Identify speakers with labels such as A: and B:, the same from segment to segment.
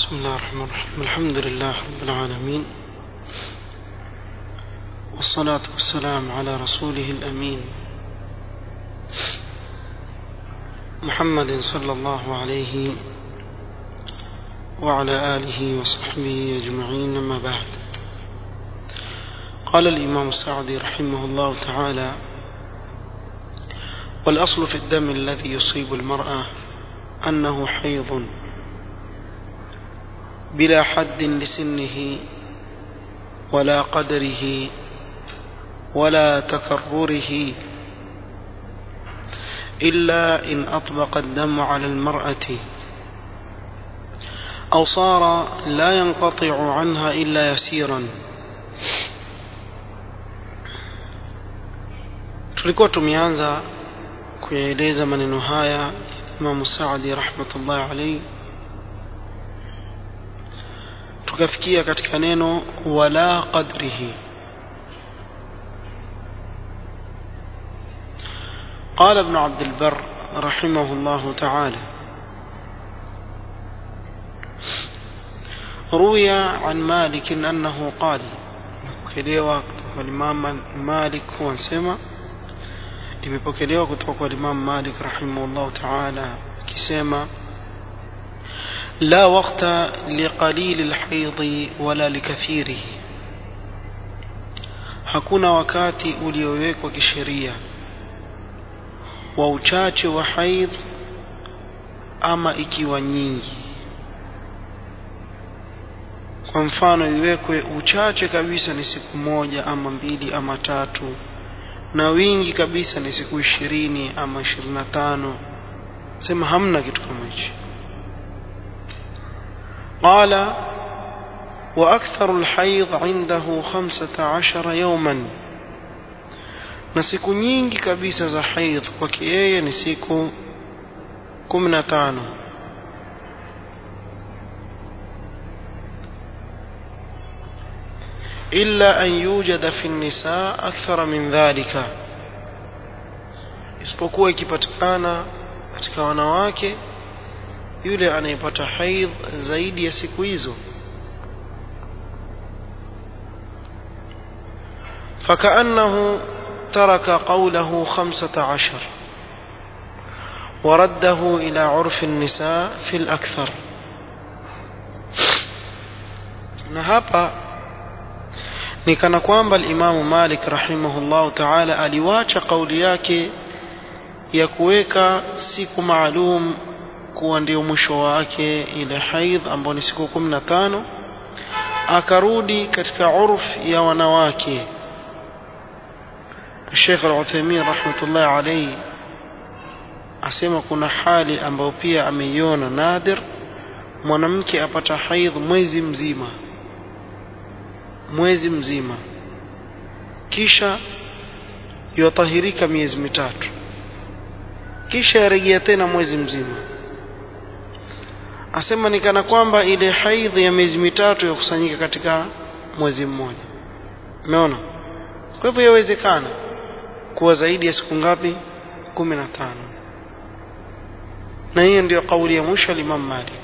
A: بسم الله الرحمن الرحيم الحمد لله رب العالمين والصلاة والسلام على رسوله الأمين محمد صلى الله عليه وعلى آله وصحبه أجمعين أما بعد قال الإمام السعدي رحمه الله تعالى والأصل في الدم الذي يصيب المرأة أنه حيض بلا حد لسنه ولا قدره ولا تكرره إلا إن أطبق الدم على المرأة أو صار لا ينقطع عنها إلا يسيرا tulikuwa tumeanza kuyaeleza maneno haya Imam Saadi rahmatullahi alayhi tukafikia katika neno wala qadrihi قال ابن عبد البر رحمه الله تعالى روي عن مالك أنه قال كليوا والإمام مالك هو سمع imepokelewa kutoka kwa Imam Malik rahimahullah ta'ala akisema la waqta liqalil alhayd wala likathirihi hakuna wakati uliowekwa kisheria wa uchache wa haidh ama ikiwa nyingi kwa mfano iwekwe uchache kabisa ni siku moja ama mbili ama tatu na wingi kabisa ni siku ishirini ama ishirini na tano sema hamna kitu kama hichi قال وأكثر الحيض عنده خمسة عشر يوما na siku nyingi kabisa za haidh kwake yeye ni siku kumi na tano إلا أن يوجد في النساء أكثر من ذلك isipokuwa ikipatikana katika wanawake yule anayepata haidh zaidi ya siku hizo فكأنه ترك قوله خمسة عشر ورده إلى عرف النساء في الأكثر نهابا ni kana kwamba al-Imam Malik rahimahullah ta'ala aliwacha kauli yake ya kuweka siku maalum kuwa ndio mwisho wake ile haidh ambayo ni siku 15 akarudi katika urf ya wanawake Sheikh Al-Uthaymeen rahmatullah alayhi asema kuna hali ambayo pia ameiona nadir mwanamke apata haidh mwezi mzima mwezi mzima kisha yatahirika miezi mitatu kisha yarejea tena mwezi mzima asema ni kana kwamba ile haidhi ya miezi mitatu yakusanyika katika mwezi mmoja umeona kwa hivyo yawezekana kuwa zaidi ya siku ngapi kumi na tano na hiyo ndio kauli ya mwisho al-Imam Malik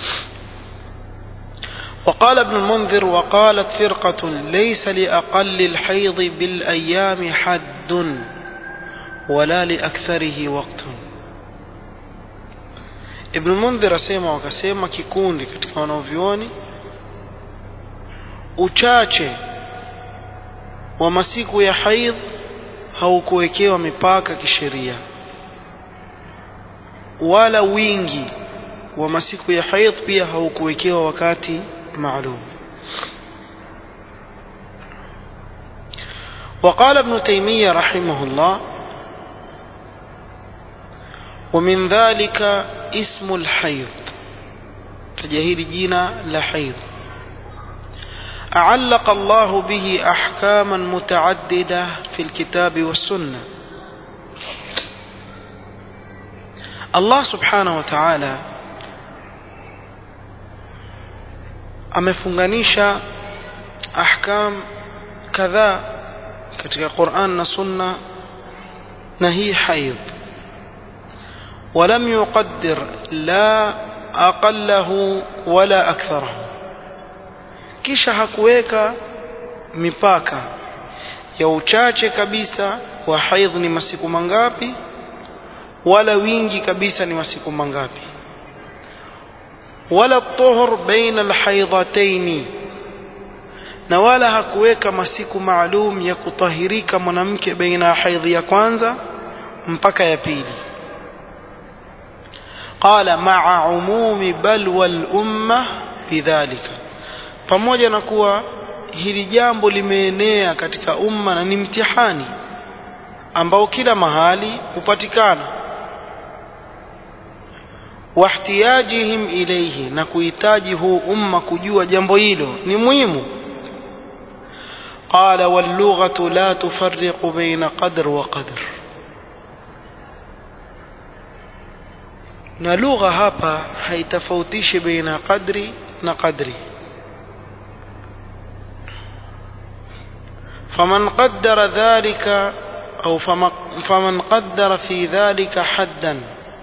A: وقال ابن المنذر وقالت فرقة ليس لأقل الحيض بالأيام حد ولا لأكثره وقت ابن المنذر asema wakasema kikundi katika wanavyuoni uchache wa masiku ya haidh haukuwekewa mipaka kisheria wala wingi wa masiku ya haidh pia haukuwekewa wakati معلوم وقال ابن تيمية رحمه الله ومن ذلك اسم الحيض كجهيل جينا لحيض أعلق الله به أحكاما متعددة في الكتاب والسنة الله سبحانه وتعالى amefunganisha ahkam kadhaa katika Qur'an na Sunna na hii haidh ولم يقدر لا aqallahu wala aktharahu kisha hakuweka mipaka ya uchache kabisa wa haidh ni masiku mangapi wala wingi kabisa ni masiku mangapi wala tuhur baina alhaidhataini na wala hakuweka masiku maalum ya kutahirika mwanamke baina ya haidhi ya kwanza mpaka ya pili qala ma'a umumi balwa al-umma bidhalika pamoja na kuwa hili jambo limeenea katika umma na ni mtihani ambao kila mahali hupatikana wahtiyajihim ilayhi na kuhitaji huu umma kujua jambo hilo ni muhimu قال واللغة لا تفرق بين قدر وقدر na lugha hapa haitofautishi baina qadri na qadri فمن قدر ذلك أو فمن قدر في ذلك حدا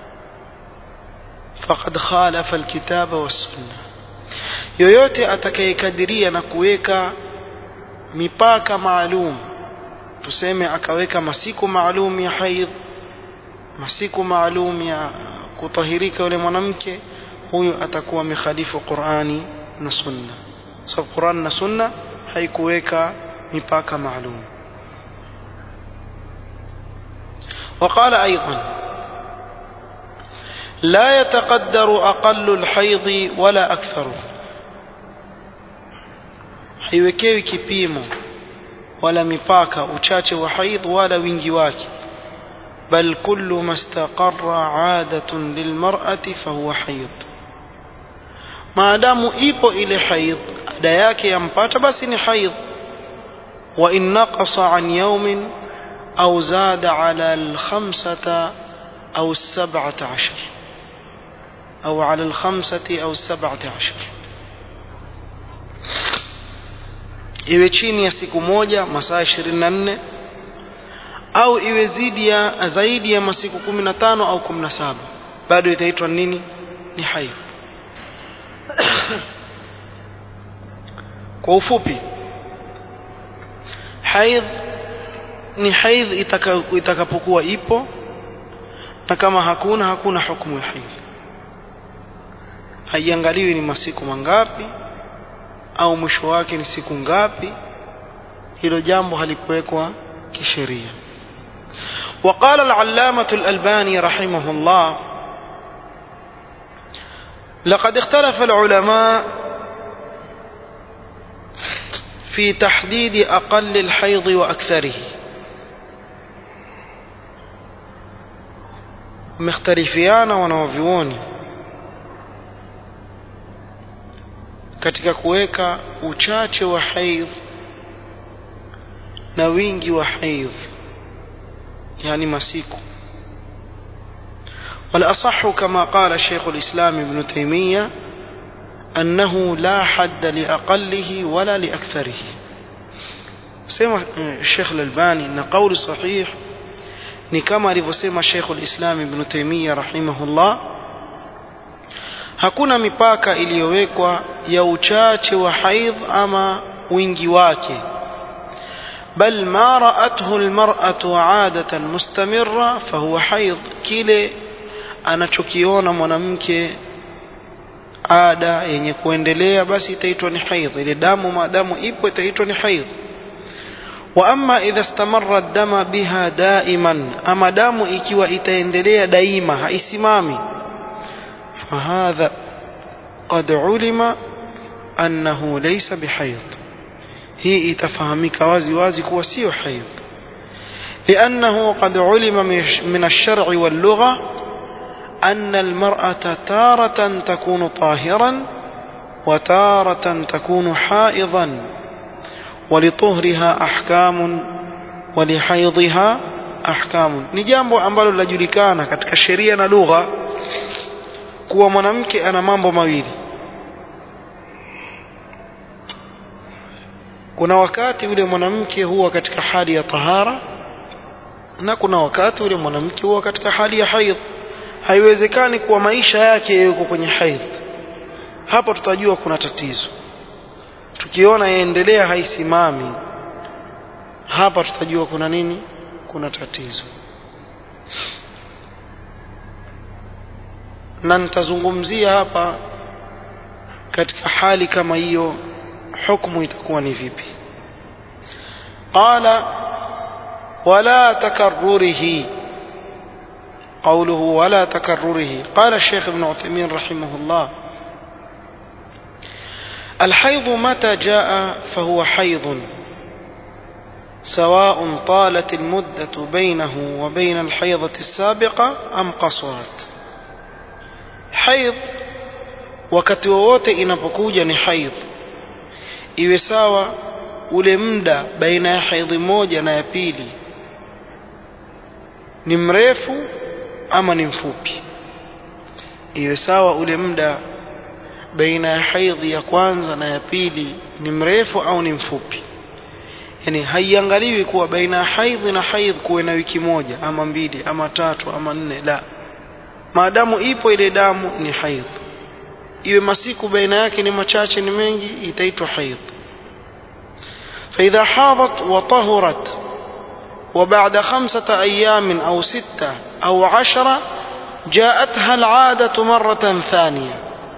A: فقد خالف الكتاب والسنة yoyote atakayekadiria na kuweka mipaka maalum tuseme akaweka masiku maalum ya haidh masiku maalum ya kutahirika yule mwanamke huyu atakuwa amekhalifu Qur'ani na Sunna sababu so, Qur'an na Sunna haikuweka mipaka maalum وقال أيضا لا يتقدر أقل الحيض ولا أكثره haiwekewi kipimo wala mipaka uchache wa haidh wala wingi wake bal kullu mastaqarra adatun lilmar'ati fahuwa haidh maadamu ipo ile haidh ada yake yampata basi ni haidh wa in naqasa an yawmin au zada ala alkhamsata au sab'ata ashar au ala alkhamsati au sab'ata ashar iwe chini ya siku moja masaa 24 au iwe zidi ya zaidi ya masiku 15 au 17 bado itaitwa nini ni haidh kwa ufupi haidh ni haidh itakapokuwa ipo na kama hakuna hakuna hukumu ya haidh haiangaliwi ni masiku mangapi au mwisho wake ni siku ngapi hilo jambo halikuwekwa kisheria وقال العلامة الألباني رحمه الله لقد اختلف العلماء في تحديد أقل الحيض وأكثره مختلفيان ونوفيون katika kuweka uchache wa haidh na wingi wa haidh yani masiku والأصح كما قال الشيخ الإسلام ابن تيمية أنه لا حد لأقله ولا لأكثره سيما الشيخ الألباني أن قول صحيح نكما لفسيما الشيخ الإسلام ابن تيمية رحمه الله hakuna mipaka iliyowekwa ya uchache wa haidh ama wingi wake bal ma ra'athu almar'atu 'adatan mustamirra fahuwa haidh kile anachokiona mwanamke ada yenye kuendelea basi itaitwa ni haidh ile damu maadamu ipo itaitwa ni haidh wa amma idha istamarra ad-dama biha daiman ama damu ikiwa itaendelea daima haisimami فهذا قد علم أنه ليس بحيض هي تفهمك وازي وازي كوا سيو حيض لأنه قد علم من الشرع واللغة أن المرأة تارة تكون طاهرا وتارة تكون حائضا ولطهرها أحكام ولحيضها أحكام نجامbo ambalo linajulikana katika sheria na lugha kuwa mwanamke ana mambo mawili kuna wakati yule mwanamke huwa katika hali ya tahara na kuna wakati yule mwanamke huwa katika hali ya haidh haiwezekani kuwa maisha yake yuko kwenye haidh hapo tutajua kuna tatizo tukiona yaendelea haisimami hapa tutajua kuna nini kuna tatizo na nitazungumzia hapa katika hali kama hiyo hukumu itakuwa ni vipi qala wala takarrurihi قوله ولا تكرره قال الشيخ ابن عثيمين رحمه الله الحيض متى جاء فهو حيض سواء طالت المدة بينه وبين الحيضة السابقة أم قصرت حيض wakati wowote inapokuja ni haidh iwe sawa ule muda baina ya haidhi moja na ya pili ni mrefu ama ni mfupi iwe sawa ule muda baina ya haidhi ya kwanza na ya pili ni mrefu au ni mfupi yani haiangaliwi kuwa baina ya haidhi na haidh kuwe na wiki moja ama mbili ama tatu ama nne la maadamu ipo ile damu ni haidh iwe masiku baina yake ni machache ni mengi itaitwa haidh فإذا حاضت وطهرت وبعد خمسة أيام أو ستة أو عشرة جاءتها العادة مرة ثانية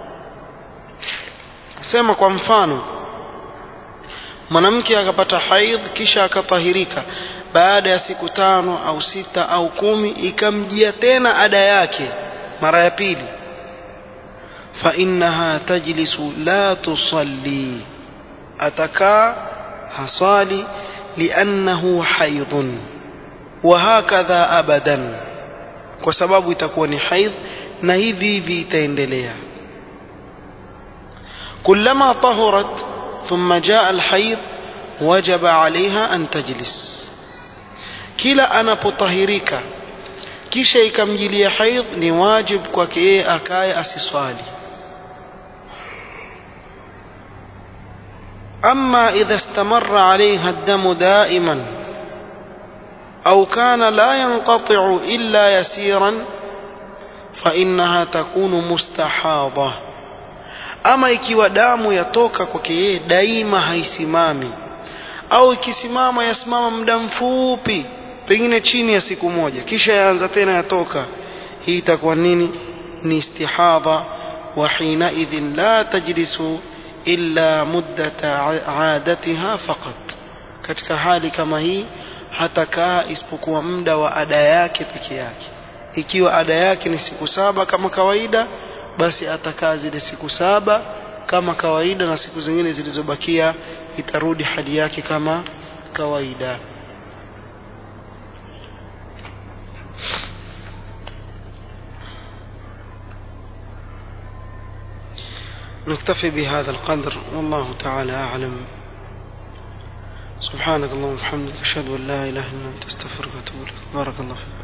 A: sema kwa mfano mwanamke akapata haidh kisha akatahirika baada ya siku tano au sita au kumi ikamjia tena ada yake mara ya pili fainnaha tajlisu la tusalli atakaa hasali liannahu haidhun wahakadha abadan kwa sababu itakuwa ni haidh na hivi hivi itaendelea كلما طهرت ثم جاء الحيض وجب عليها أن تجلس كلا أنا بطهريك kisha ikamjilia haidh ni wajib kwake yeye akaye asiswali ama idha istamarra alaiha damu daiman au kana la yanqatiu illa yasiran fainaha takunu mustahadha ama ikiwa damu yatoka kwake yeye daima haisimami au ikisimama yasimama muda mfupi pengine chini ya siku moja kisha yaanza tena yatoka hii itakuwa nini ni istihadha wa hinaidhin la tajlisu illa muddata adatiha faqat katika hali kama hii hatakaa isipokuwa muda wa ada yake peke yake ikiwa ada yake ni siku saba kama kawaida basi atakaa zile siku saba kama kawaida na siku zingine zilizobakia itarudi hali yake kama kawaida نكتفي بهذا القدر والله تعالى أعلم سبحانك اللهم وبحمدك أشهد أن لا إله إلا أنت أستغفرك وأتوب إليك بارك الله فيك